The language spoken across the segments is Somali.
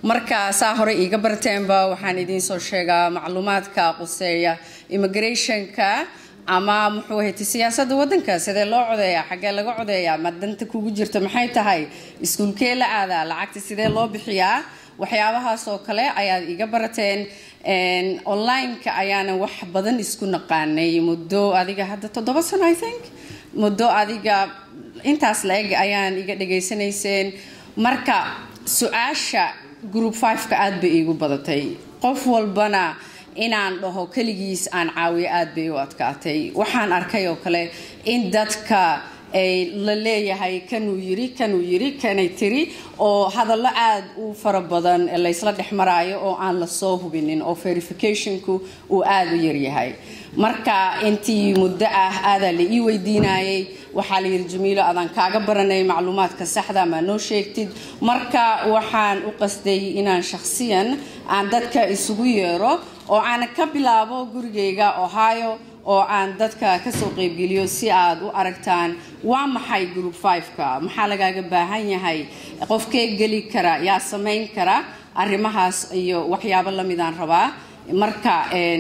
marka saa hore iiga barteenba waxaan idiin soo sheegaa macluumaadka quseeya immigrationka ama muxuu ahayta siyaasadda waddanka sidee loo codeeyaa xaggee laga codeeyaa ma danta kugu jirta maxay tahay iskuulkee la aadaa lacagta sidee loo bixiyaa waxyaabahaas oo kale ayaad iga barateen online-ka ayaanan wax badan isku naqaanay muddo adiga hadda toddoba sano i think muddo adiga intaas la-eg ayaan iga dhegaysanayseen marka su-aasha group five-ka aada bay iigu badatay qof walbana inaan dhaho keligiis aan caawiyo aada bay u adkaatay waxaan arkay oo kale in dadka ay la leeyahay kanuu yiri kanuu yiri kanay tiri oo hadallo aada u fara badan laysla dhex maraayo oo aan la soo hubinin oo verificationku uu aada u yaryahay marka intii muddo ah aadaa la ii weydiinayay waxaa la yidhi jamiilo adaan kaaga baranay macluumaadka saxda maa noo sheegtid marka waxaan u qasday inaan shakhsiyan aan dadka isugu yeero oo aan ka bilaabo gurigayga ohio oo aan dadka kasoo qeybgeliyo si aad u aragtaan waa maxay group five-ka maxaa lagaaga baahan yahay qofkee geli kara yaa samayn kara arrimahaas iyo waxyaabo lamidaan rabaa marka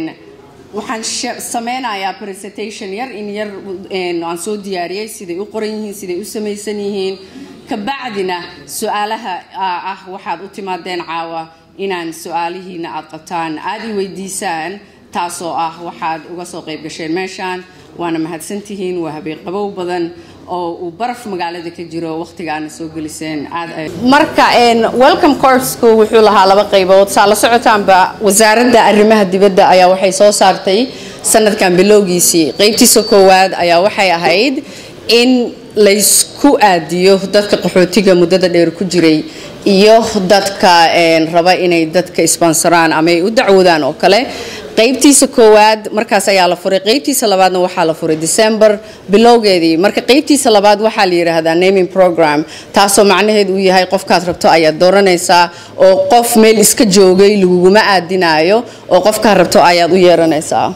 waxaan sameynayaa presentation yar in yar aan soo diyaariyey siday u qoran yihiin siday u samaysan yihiin kabacdina su-aalaha ah waxaad u timaadeen caawa inaan su-aalihiina aad qabtaan aada i weydiisaan taasoo ah waxaad uga soo qayb gasheen meeshaan waana mahadsantihiin waa habeen qabow badan oo uu baraf magaalada ka jiro waqtigaana soo geliseen marka welcome courseku wuxuu lahaa laba qaybood saa la socotaanba wasaaradda arrimaha dibadda ayaa waxay soo saartay sanadkan bilowgiisii qeybtiisa koowaad ayaa waxay ahayd in laysku aadiyo dadka qaxootiga muddada dheer ku jiray iyo dadka raba inay dadka isbansoraan ama ay u dacwoodaan oo kale qaybtiisa koowaad markaas ayaa la furay qaybtiisa labaadna waxaa la furay december bilowgeedii marka qaybtiisa labaad waxaa la yidhaahdaa naming program taasoo macnaheed uu yahay qofkaad rabto ayaad dooranaysaa oo qof meel iska joogay laguguma aadinaayo oo qofkaad rabto ayaad u yeeranaysaa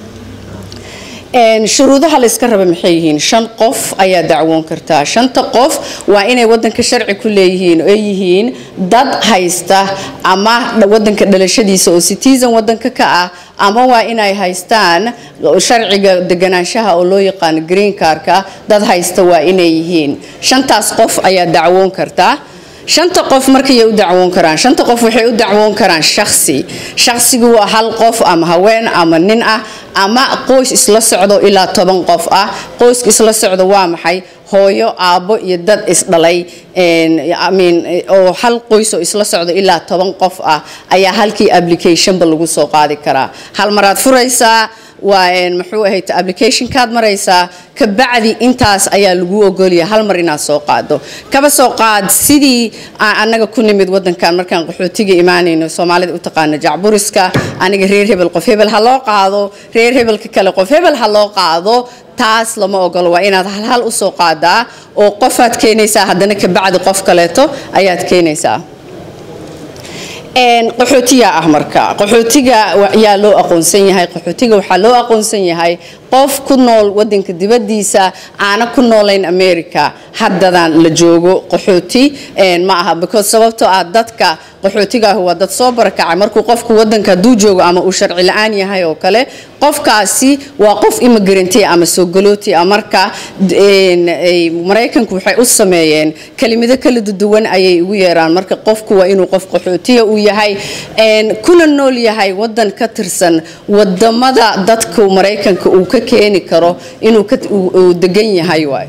shuruudaha la iska raba maxay yihiin shan qof ayaa dacwoon kartaa shanta qof waa inay wadanka sharci ku leeyihiin oo yihiin dad haysta ama wadanka dhalashadiisa oo citizen wadanka ka ah ama waa inay haystaan sharciga deganaanshaha oo loo yaqaano green carka dad haysta waa inay yihiin shantaas qof ayaa dacwoon kartaa shanta qof markayay u dacwoon karaan shanta qof waxay u dacwoon karaan shaksi shaksigu waa hal qof ama haween ama nin ah ama qoys isla socdo ilaa toban qof ah qoyska isla socdo waa maxay hooyo aabbo iyo dad isdhalay oo hal qoysoo isla socdo ilaa toban qof ah ayaa halkii applicationba lagu soo qaadi karaa hal maraad furaysaa waa muxuu ahayd applicationkaad maraysaa kabacdi intaas ayaa lagu ogolaya hal mar inaad soo qaado kaba soo qaad sidii annaga ku nimid wadankan markaan qaxootiga imaanayno soomaalida u taqaana jacburiska aniga reer hebel qof hebel ha loo qaado reer hebelka kale qof hebel ha loo qaado taas lama ogolo waa inaad halhal usoo qaadaa oo qofaad keenaysaa haddana kabacdi qof kaleeto ayaad keenaysaa qaxootiga ah marka qaxootiga yaa loo aqoonsan yahay qaxootiga waxaa loo aqoonsan yahay qof ku nool wadanka dibadiisa aana ku noolayn america haddadan la joogo qaxooti ma aha because sababtoo ah dadka qaxootigaah waa dad soo barakacay markuu qofku wadanka hadduu joogo ama uu sharci la-aan yahay oo kale qofkaasi waa qof immigrantay ama soo galooti ah marka maraykanku waxay u sameeyeen kelimado kala duwan ayay ugu yeeraan marka qofku waa inuu qof qaxootiya uu yahay kuna nool yahay wadan ka tirsan wadamada dadka maraykanka uu ka keeni karo inuu degan yahay waay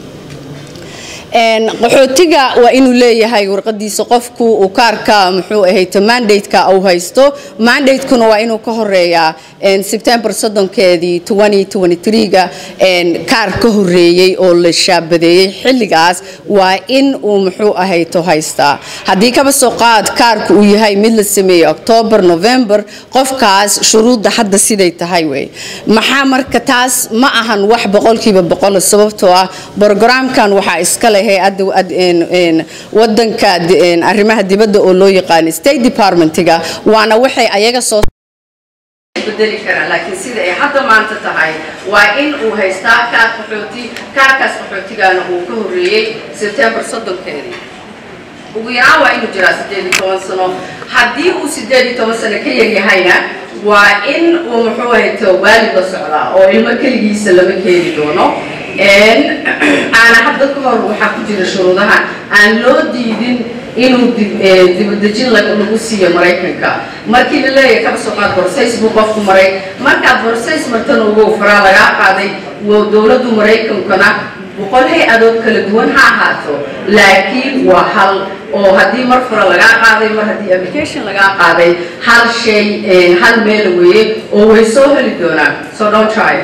qaxootiga waa inuu leeyahay warqadiisa qofku uu kaarka muxuu ahayta mandateka uu haysto mandatekuna waa inuu ka horeeyaa sebtembar soddonkeedii ga kaar ka horeeyey oo la shaabadeeyey xilligaas waa in uu muxuu ahayto haystaa haddii kaba soo qaad kaarka uu yahay mid la sameeyey octoobar november qofkaas shuruudda hadda siday tahay wey maxaa marka taas ma ahan wax boqolkiiba boqol sababtoo ah brogramkan waxaa iskale hay-adda wadanka arrimaha dibadda oo loo yaqaano state departmentiga waana waxay ayaga soo bedeli karaa laakiin sida ay hadda maanta tahay waa in uu haystaa kaar qaxooti kaarkaas qaxootigaana uu ka horreeyey sebtembar soddonkeedii ugu yaraan waa inuu jiraa sideed iyo toban sano haddii uu sideed iyo toban sano ka yaryahayna waa in uu muxuu ahayto waalid la socdaa oo ilmo keligiisa lama keeni doono aana hadda ka hor waxaa ku jira shuruudaha aan loo diidin inuu dibadejin lagu siiyo maraykanka markii la leeyahay kaba soo qaad borsays buu qofku maray markaad borsays martana ugu faraa lagaa qaaday dowladdu maraykankana boqol hay-adood kala duwan ha ahaato laakiin waa hal oo haddii mar fura lagaa qaaday mar haddii application lagaa qaaday hal shay hal meel weeye oo way soo heli doonaan so don't try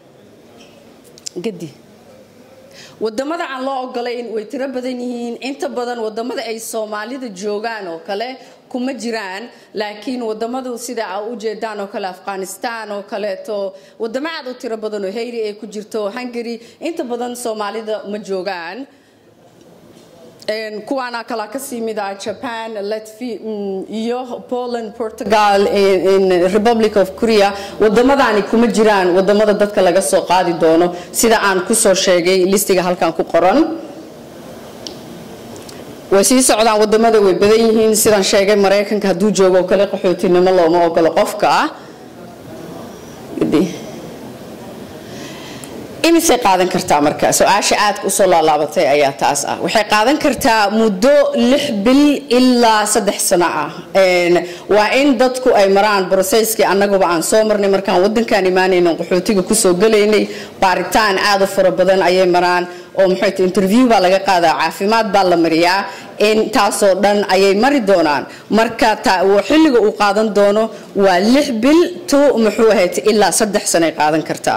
gadi wadamada aan loo ogolayn way tiro badan yihiin inta badan wadamada ay soomaalida joogaan oo kale kuma jiraan laakiin wadamadu sida a ujeedaan oo kale afghanistan oo kaleeto wadamo aad u tiro badan oo hayri ay ku jirto hungary inta badan soomaalida ma joogaan kuwaana kala kasii mid ah japan latvia iyo poland portugal republic of korea wadamadaani kuma jiraan wadamada dadka laga soo qaadi doono sida aan kusoo sheegay listiga halkan ku qoran way sii socdaan wadamada way badan yihiin sidaan sheegay maraykanka hadduu joogo oo kale qaxootinimo looma ogolo qofka ah imisay qaadan kartaa marka su-aasha aadka usoo laalaabatay ayaa taas ah waxay qaadan kartaa muddo lix bil ilaa saddex sano ah waa in dadku ay maraan broseyskii annaguba aan soo marnay markaan wadankaan imaanayno qaxootiga kusoo galaynay baaritaan aad u fara badan ayay maraan oo muxuu interview baa laga qaadaa caafimaad baa la mariyaa intaasoo dhan ayay mari doonaan marka xilliga uu qaadan doono waa lix bil to muxuu ahayd ilaa saddex sanoay qaadan kartaa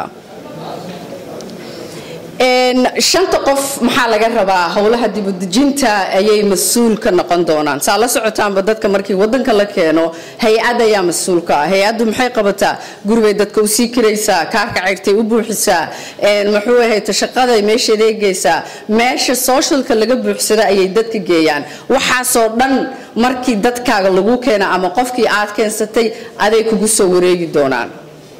shanta qof maxaa laga rabaa howlaha dibudejinta ayay mas-uul ka noqon doonaan saa la socotaanba dadka markii wadanka la keeno hay-ad ayaa mas-uulka ah hay-addu maxay qabataa guribay dadka u sii kiraysaa kaarka ceyrtay u buuxisaa muxuu ahayta shaqaday meesheeda eegaysaa meesha socialka laga buuxsada ayay dadka geeyaan waxaasoo dhan markii dadkaaga lagu keena ama qofkii aad keensatay aday kugu soo wareegi doonaan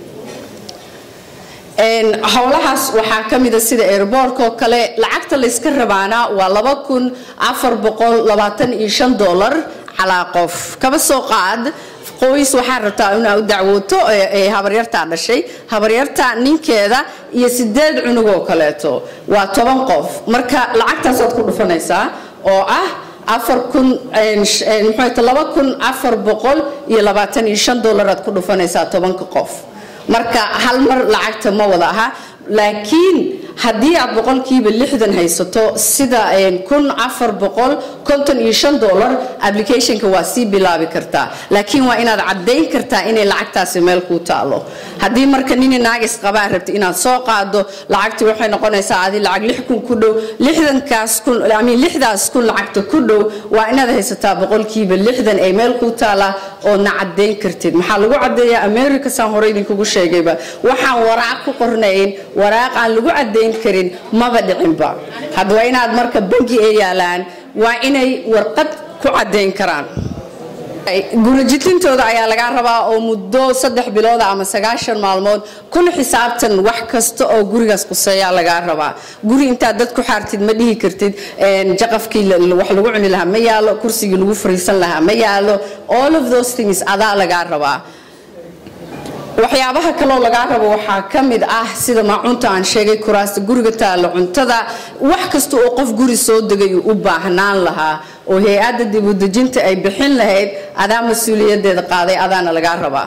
howlahaas waxaa ka mida sida airboortka oo kale lacagta layska rabaana waa laba kun afar boqol labaatan iyo shan dollar calaa qof kaba soo qaad qoys waxaa rabtaa inaa u dacwooto ee habaryartaa dhashay habaryarta ninkeeda iyo sideed cunug oo kaleeto waa toban qof marka lacagtaasaad ku dhufanaysaa oo ah afar kun mxuut laba kun afar boqol iyo labaatan iyo shan dollar aad ku dhufanaysaa tobanka qof marka hal mar lacagta ma wada aha laakiin haddii aad boqolkiiba lixdan haysato sida kun afar boqol konton iyo shan dollar applicationka waa sii bilaabi kartaa laakiin waa inaad caddayn kartaa inay lacagtaasi meel kuu taalo haddii marka nini naagis qabaa rabta inaad soo qaado lacagti waxay noqonaysaa adi lacag lix kun ku dhow lixdankaas kun amin lixdaas kun lacagta ku dhow waa inaad haysataa boqolkiiba lixdan ay meel kuu taala oodna caddayn kartid maxaa lagu caddeeyaa america saan hore idinkugu sheegayba waxaan waraaq ku qornayn waraaq aan lagu caddayn karin maba dhicinba hadda waa inaad marka bangi ay yaalaan waa inay warqad ku caddayn karaan gurajitintooda ayaa lagaa rabaa oo muddo saddex bilooda ama sagaashan maalmood kuna xisaabtan wax kasta oo gurigaas quseeyaa lagaa rabaa guri intaad dad ku xaartid ma dhihi kartid jaqafkii wax lagu cuni lahaa ma yaalo kursigii lagu fariisan lahaa ma yaalo all of those things adaa lagaa rabaa waxyaabaha kaloo lagaa rabo waxaa ka mid ah sida maacunta aan sheegay kuraasta guriga taalla cuntada wax kasta oo qof guri soo degay u baahnaan lahaa oo hay-adda dibudejinta ay bixin lahayd adaa mas-uuliyadeeda qaaday adaana lagaa rabaa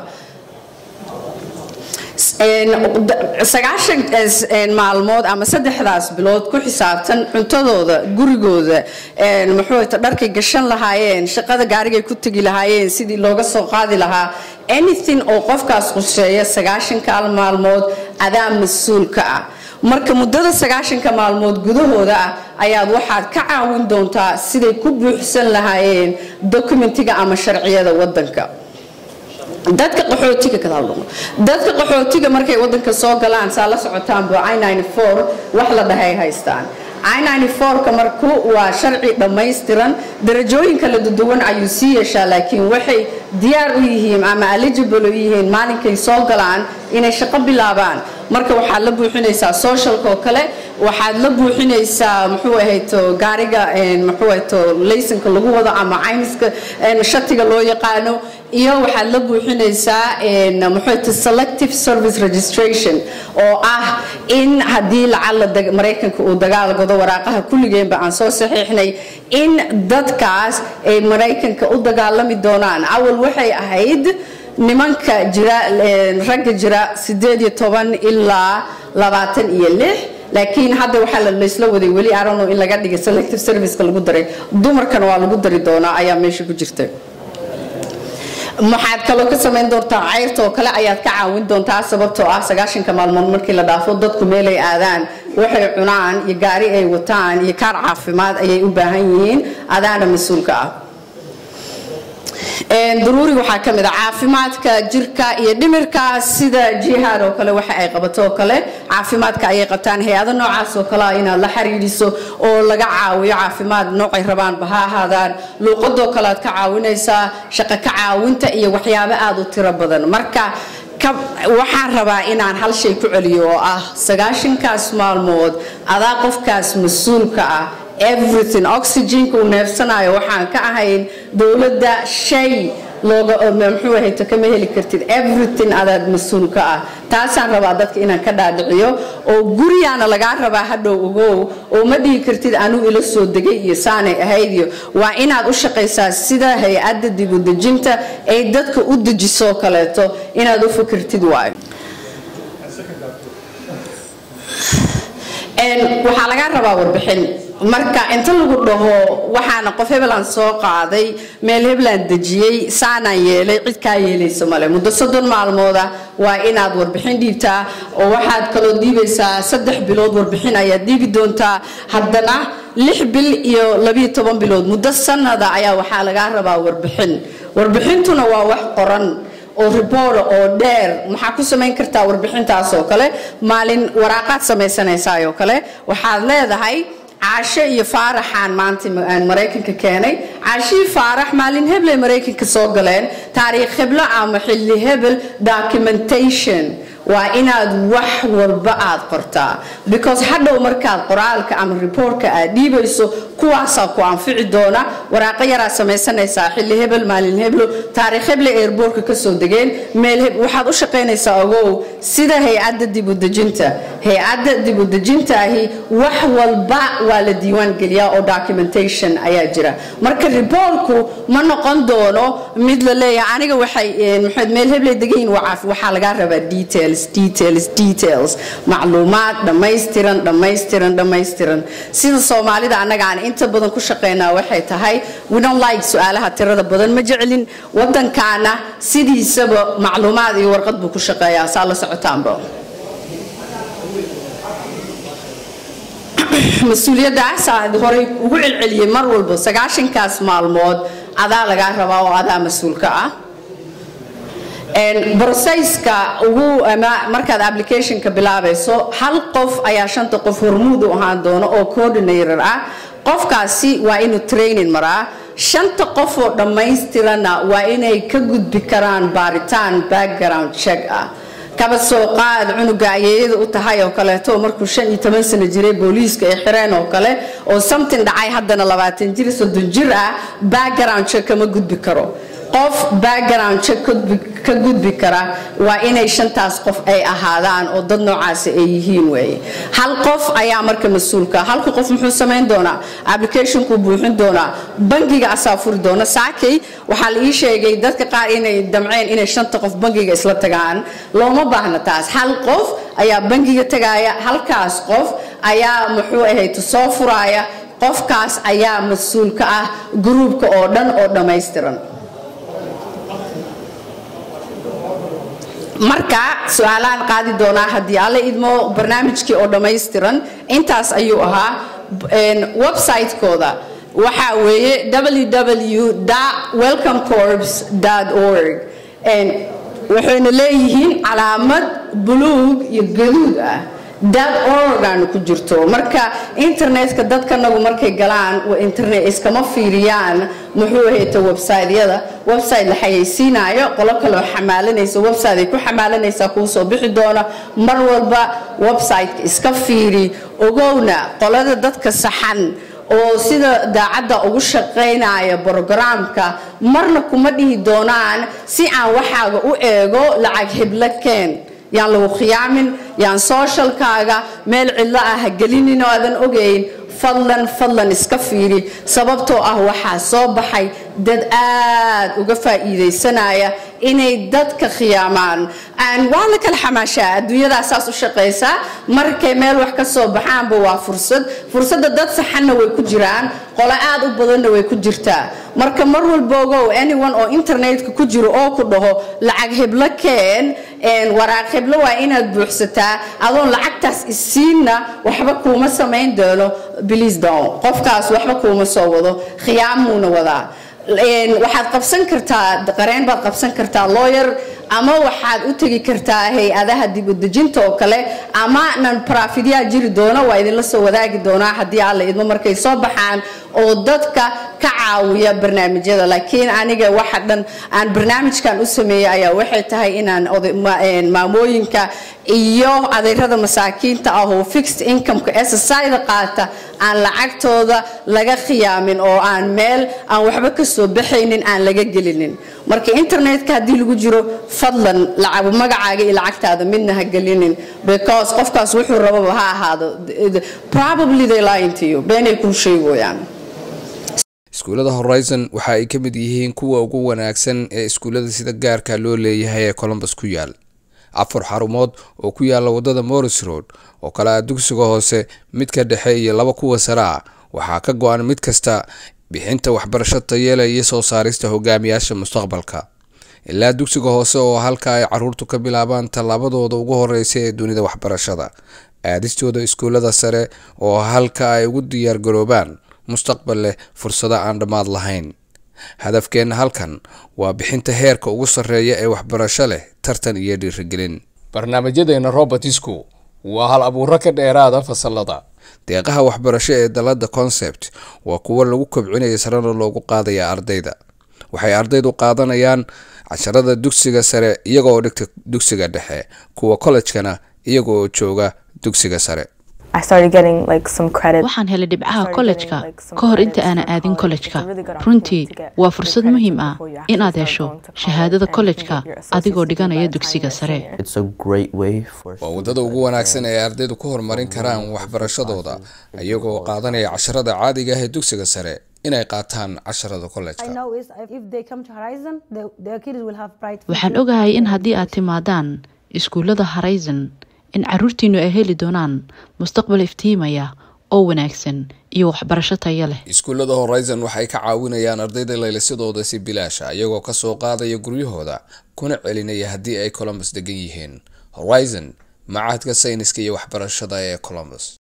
sagaashan maalmood ama saddexdaas bilood ku xisaabtan cuntadooda gurigooda muxuuta dharkay gashan lahaayeen shaqada gaarigay ku tegi lahaayeen sidii looga soo qaadi lahaa anything oo qofkaas quseeya sagaashankaal maalmood adaa mas-uulka ah marka muddada sagaashanka maalmood gudahooda ah ayaad waxaad ka caawin doontaa siday ku buuxsan lahaayeen dokumentiga ama sharciyada wadanka dadka qaxootiga dadka qaxootiga markay wadanka soo galaan saa la socotaanba wax la dhahay haystaan ka marku waa sharci dhammaystiran darajooyin kala duwan ayuu sii yeeshaa laakiin waxay diyaar u yihiin ama eligible u yihiin maalinkay soo galaan inay shaqo bilaabaan marka waxaad la buuxinaysaa socialka oo kale waxaad la buuxinaysaa muxuu ahayto gaariga muxuu ahayto laysanka lagu wado ama caymiska shatiga loo yaqaano iyo waxaad la buuxinaysaa muxuu ahayto selective service registration oo ah in haddii lacala maraykanka uu dagaal godo waraaqaha kulligeenba aan soo saxiixnay in dadkaas ay maraykanka u dagaalami doonaan awal waxay ahayd nimanka jira ragga jira sideed iyo toban ilaa labaatan iyo lix laakiin hadda waxaa laysla waday weli arano in laga dhigay selective serviceka lagu daray dumarkana waa lagu dari doonaa ayaa meesha ku jirta maxaad kaloo ka samayn doontaa cayrta oo kale ayaad ka caawin doontaa sababtoo ah sagaashanka maalmood markii la dhaafo dadku meelay aadaan waxay cunaan iyo gaari ay wataan iyo kaar caafimaad ayay u baahan yihiin adaana mas-uulka ah daruuri waxaa ka mid a caafimaadka jirka iyo dhimirka sida jihaad oo kale waxa ay qabato oo kale caafimaadka ayay qabtaan hay-ado noocaas oo kale inaad la xiriiriso oo laga caawiyo caafimaad noocay rabaanba ha ahaadaan luuqadoo kale aad ka caawinaysaa shaqo ka caawinta iyo waxyaabo aada u tiro badan marka waxaan rabaa inaan hal shay ku celiyo oo ah sagaashankaas maalmood adaa qofkaas mas-uulka ah everything oxygenka uu neefsanayo waxaan ka ahayn dowladda shay looga muxuu ahayto kama heli kartid everything adaad mas-uulka ah taasaan rabaa dadka inaan ka dhaadhiciyo oo guriyaana lagaa rabaa hadhow ogow oo ma dhihi kartid anuu ila soo degay iyo saanay ahayd iyo waa inaad u shaqaysaa sida hay-adda dibudejinta ay dadka u dejisoo kaleeto inaad u fikirtid waayo waxaa lagaa rabaa warbixin marka inta lagu dhaho waxaana qof hebelaan soo qaaday meel hebelaan dejiyey saanaan yeelay cid kaa yeelaysa male muddo soddon maalmooda waa inaad warbixin dhiibtaa oo waxaad kaloo dhiibaysaa saddex bilood warbixin ayaad dhiibi doontaa haddana lix bil iyo labiyo toban bilood muddo sanada ayaa waxaa lagaa rabaa warbixin warbixintuna waa wax qoran oo riboora oo dheer maxaa ku samayn kartaa warbixintaas oo kale maalin waraaqaad samaysanaysaayoo kale waxaad leedahay caasho iyo faaraxaan maanta maraykanka keenay caashihii faarax maalin hebley maraykanka soo galeen taariikh heblo ama xilli hebel documentation waa inaad wax walba aad qortaa because hadhow markaad qoraalka ama riboortka aad dhiibayso kuwaasaa ku anfici doona waraaqo yaraa samaysanaysaa xilli hebel maalin heblo taariikh heble eerboorka kasoo degeen meel waxaad u shaqaynaysaa ogow sida hay-adda dibudejinta hay-adda dibudejinta ahi wax walba waa la diiwaan geliyaa oo documentation ayaa jira marka riboorku ma noqon doono mid la leeyahay aniga waxay maxamed meel hebley degayin waxaa lagaa rabaa details details details macluumaad dhammaystiran dhammaystiran dhammaystiran sida soomaalida annaga aan inta badan ku shaqaynaa waxay tahay we don't like su-aalaha tirada badan ma jecelin wadankaana sidiisaba macluumaad iyo warqad buu ku shaqeeyaa saa la socotaanba mas-uuliyaddaas aad horay ugu celceliyey mar walba sagaashankaas maalmood adaa lagaa rabaa oo adaa mas-uulka ah broseyska ugu markaad applicationka bilaabayso hal qof ayaa shanta qof hormuud u ahaan doono oo coordinator ah qofkaasi waa inuu training maraa shanta qof oo dhammaystirana waa inay ka gudbi karaan baaritaan background check ah kaba soo qaad cunuga ayeeyada u tahay oo kaleeto markuu shan iyo toban sano jiray booliiska ay xireen oo kale oo something dhacay haddana labaatan jir soddon jir ah background check kama gudbi karo qof background check ka gudbi kara waa inay shantaas qof ay ahaadaan oo dad noocaasi ay yihiin weeye hal qof ayaa marka mas-uulka halka qof muxuu samayn doonaa applicationkuu buuxin doonaa bangiga asaa furi doona saakay waxaa la ii sheegay dadka qaar inay damceen inay shanta qof bangiga isla tagaan looma baahna taas hal qof ayaa bangiga tagaaya halkaas qof ayaa muxuu ahayd soo furaaya qofkaas ayaa mas-uulka ah gruubka oo dhan oo dhammaystiran marka su-aalahan qaadi doonaa haddii alle idmo barnaamijkii oo dhammaystiran intaas ayuu ahaa website-kooda waxaa weeye www welcomecorps org waxayna leeyihiin calaamad buluug iyo gaduud ah dad organ ku jirto marka internetka dadkanagu markay galaan internet iskama fiiriyaan muxuu ahayta websiteyada website la xayeysiinayo qolo kaleo xamaalanaysa website ay ku xamaalanaysaa kuu soo bixi doona mar walba websiteka iska fiiri ogowna qolada dadka saxan oo sida daacadda ugu shaqaynaya brogramka marna kuma dhihi doonaan si aan waxaaga u eego lacag hiblo keen yaan lagu khiyaamin yaan sooshalkaaga meel cidlo ah ha gelinin oo aadan ogayn fadlan fadlan iska fiiri sababtoo ah waxaa soo baxay dad aad uga faa'iidaysanaya inay dadka khiyaamaan waa la kala xamaashaa adduunyadaa saas u shaqaysaa markay meel wax ka soo baxaanba waa fursad fursadda dad saxanna way ku jiraan qolo aad u badanna way ku jirtaa marka mar walba ogow anyone oo internetka ku jiro oo ku dhaho lacag heblo keen waraaq heblo waa inaad buuxsataa adoon lacagtaas isiinna waxba kuuma samayn doono bliis down qofkaas waxba kuuma soo wado khiyaamuuna wadaa waxaad qabsan kartaa qareen baad qabsan kartaa lawyer ama waxaad u tegi kartaa hay-adaha dibudejinta oo kale ama nan barafidyaa jiri doona waa idinla soo wadaagi doonaa haddii alla idmo markay soo baxaan oo dadka ka caawiya barnaamijyada laakiin aniga waxa dhan aan barnaamijkan u sameeyey ayaa waxay tahay inaan maamooyinka iyo adeyrada masaakiinta ah oo fixed incomeka ssida qaata aan lacagtooda laga khiyaamin oo aan meel aan waxba ka soo baxaynin aan laga gelinin marka internetka haddii lagu jiro fadlan magacaaga iyo lacagtaada midna ha gelinin because qofkaas wuxuu rababa ha ahaado probably they lying to you beenay kuu sheegoyaan iskuullada horizon waxa ay ka mid yihiin kuwa ugu wanaagsan ee iskuullada sida gaarka loo leeyahay ee colombus ku yaal afar xarumood oo ku yaala wadada morris road oo kale ah dugsiga hoose midka dhexe iyo laba kuwa sare ah waxaa ka go-an mid kasta bixinta waxbarasho tayeela iyo soo saarista hogaamiyaasha mustaqbalka ilaa dugsiga hoose oo halka ay caruurtu ka bilaabaan tallaabadooda ugu horeysa ee dunida waxbarashada aadistooda iskuullada sare oo halka ay ugu diyaargaroobaan mustaqbal leh fursado aan dhammaad lahayn hadafkeenna halkan waa bixinta heerka ugu sarreeya ee waxbarasho leh tartan iyo dhiirigelin barnaamijyadeena robertisku waa hal abuuro ka dheeraada fasalada deeqaha waxbarasho ee dalada concept waa kuwo lagu kobcinaya sarena loogu qaadaya ardayda waxay ardaydu qaadanayaan casharada dugsiga sare iyagooo dhigta dugsiga dhexe kuwa kollejkana iyaga oo jooga dugsiga sare waxaan helay dhibcaha kollejka ka hor inta aanan aadin kollejka runtii waa fursad muhiim ah inaad hesho shahaadada kollejka adigoo dhiganaya dugsiga sare waa waddada ugu wanaagsan ee ardaydu ku horumarin karaan waxbarashadooda iyagoo qaadanaya casharada caadiga ah ee dugsiga sare inay qaataan casharada kollejka waxaan ogahay in haddii aad timaadaan iskuullada horizon in caruurtiinu ay heli doonaan mustaqbal iftiimaya oo wanaagsan iyo waxbarasho taya leh iskuullada horizon waxay ka caawinayaan ardayda laylisadooda si bilaasha iyagoo kasoo qaadaya guryahooda kuna celinaya haddii ay colombus degan yihiin horizon macahadka sayniska iyo waxbarashada ee colombus